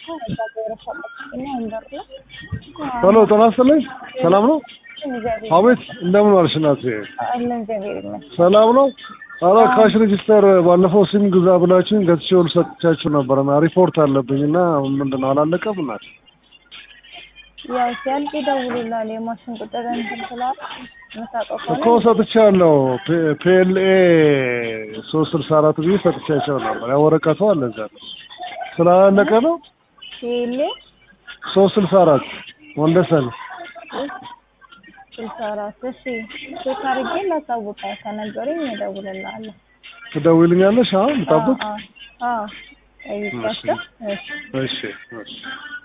እዛ ገብረ ሰጠችና ወንበር ላይ ሄሎ ጤና ይስጥልኝ። ሰላም ነው? እግዚአብሔር አቤት እንደምን ዋልሽ እናቴ? አለ እግዚአብሔር ይመስገን። ሰላም ነው? ኧረ ካሽ ሬጂስተር ባለፈው ሲም ግዛ ብላችሁኝ ገዝቼ ሁሉ ሰጥቻችሁ ነበር እና ሪፖርት አለብኝ እና ምንድን ነው አላለቀም እናቴ? ያው ሲያልቅ ይደውሉላል። የማሽን ቁጥር እንትን ስላለ የምታውቀው እኮ ከሆነ ሰጥቻለሁ። ፒኤልኤ ሶስት ስልሳ አራት ብዬ ሰጥቻቸው ነበር። ያ ወረቀቱ አለ እዛ ነው። ስላለቀ ነው ሲሌ ሶስት ስልሳ አራት ወንደሰን ስልሳ አራት እሺ ቼክ አድርጌ ላሳውቃ ከነገሩኝ እደውልልሃለሁ። ትደውይልኛለሽ? አሁን ልጠብቅ? አዎ አዎ ጠይቂያቸው። እሺ እሺ እሺ